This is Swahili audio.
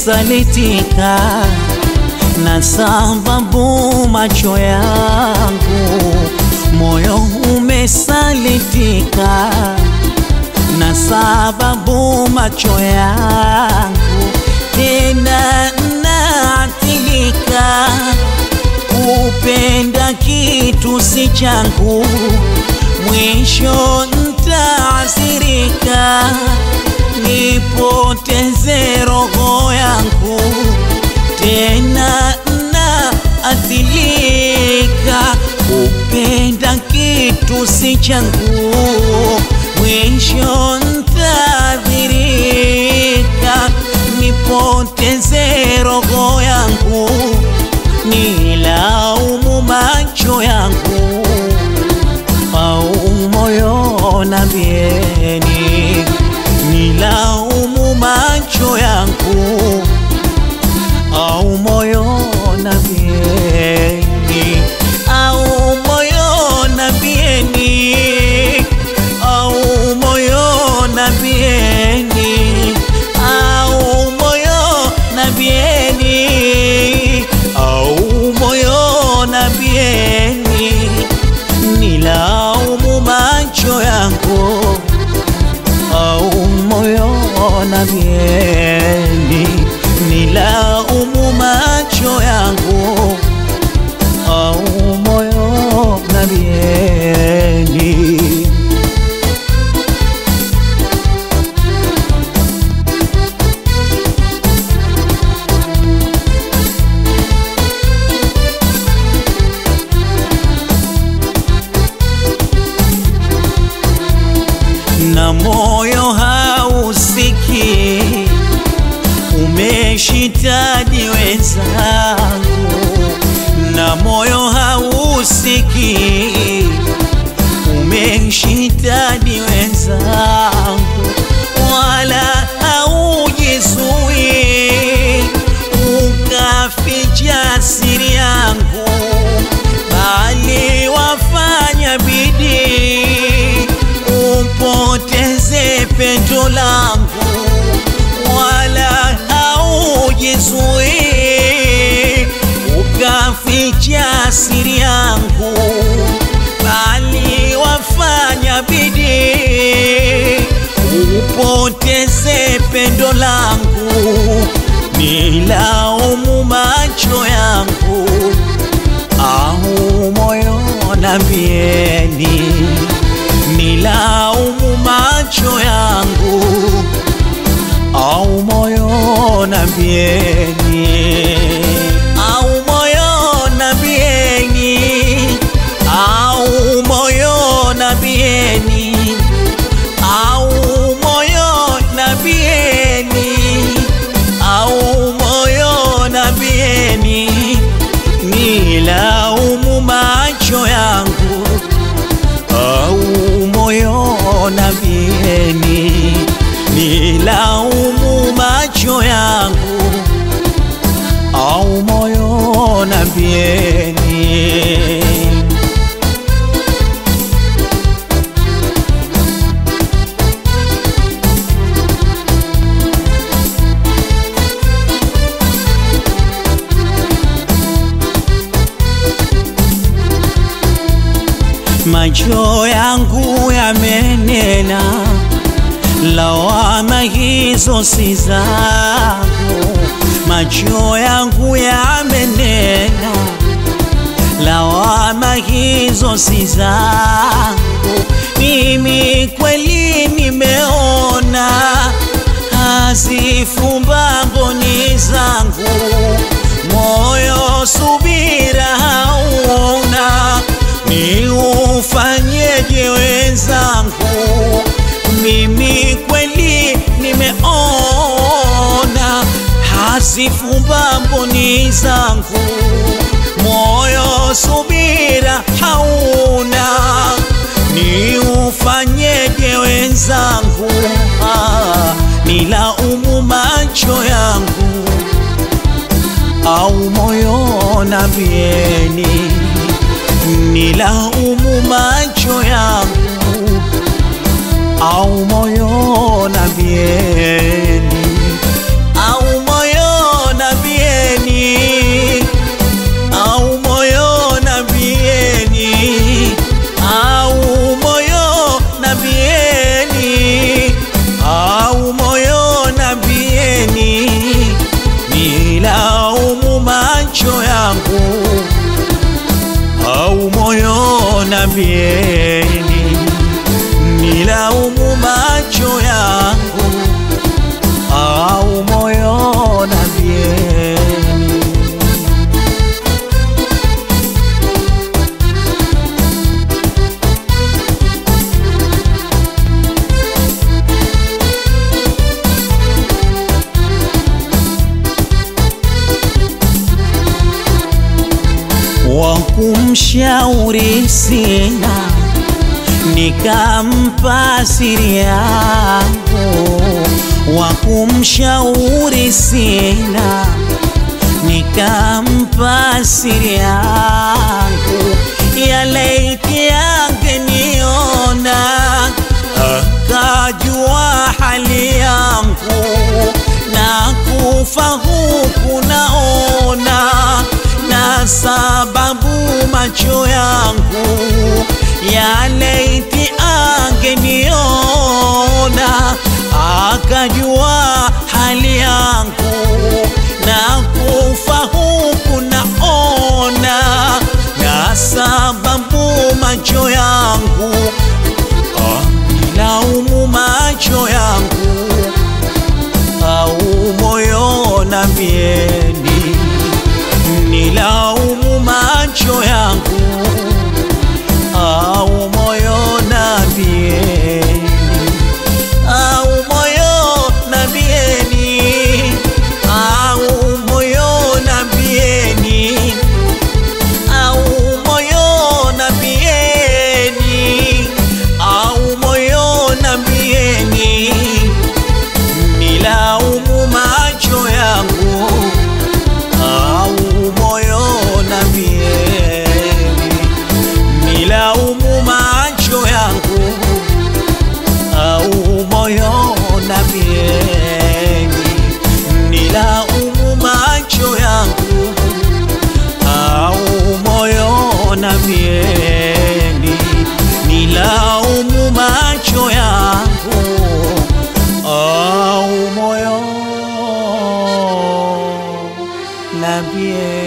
umesalitika na sababu macho yangu, moyo umesalitika na sababu macho yangu, tena naathirika kupenda kitu si changu, mwisho ntaasirika, nipoteze roho yangu, tena naathirika kupenda kitu si changu, mwisho ntaadhirika, nipoteze roho yangu, nilaumu macho yangu au moyo na bieni, nilaumu macho yangu au moyo na bieni, au moyo na bieni, au moyo na bieni, au moyo na bieni, au moyo na bieni, nilaumu macho yangu au moyo na bieni, nilaumu macho yangu au moyo na bieni. na moyo hausiki, umeshitadi wenzangu, na moyo hausiki, umeshitadi wenzangu, wala haujizui, ukaficha siri yangu, bali wafanya bidii upoteze pendo langu, wala haujizui, ukaficha siri yangu, bali wafanya bidii upoteze pendo langu, nilaumu macho yangu au moyo na bieni nilaumu macho yangu au moyo na bieni au moyo na bieni au moyo na bieni au moyo na bieni au moyo na bieni nilaumu macho yangu au moyo na bieni, nilaumu macho yangu au moyo na bieni. macho yangu yamenena, lawama hizo si zangu. Macho yangu yamenena, lawama hizo si zangu. Mimi kweli nimeona, hazifumba mboni zangu, moyo subira hauna ni ufanyeje wenzangu? Mimi kweli nimeona, hazifumba mboni zangu, moyo subira hauna, ni ufanyeje wenzangu? Ah, nilaumu macho yangu au moyo na bieni nilaumu macho yangu au moyo na bieni au moyo nambieni, nilaumu macho yangu au moyo nambieni. wa kumshauri sina, nikampa siri yangu. Wa kumshauri sina, nikampa siri yangu. Ya laiti angeniona, akajua hali yangu, na kufa huku naona na sababu macho yangu ya laiti angeniona akajua hali yangu na kufa huku naona na sababu macho yangu ah, nilaumu macho yangu au moyo nambieni nilaumu macho yangu au moyo nambieni au moyo nambieni au moyo nambieni au moyo nambieni au moyo nambieni nilaumu macho yangu au moyo nambieni, nilaumu macho yangu au moyo nambieni, nilaumu macho yangu au moyo nambieni, nilaumu macho yangu au moyo nambie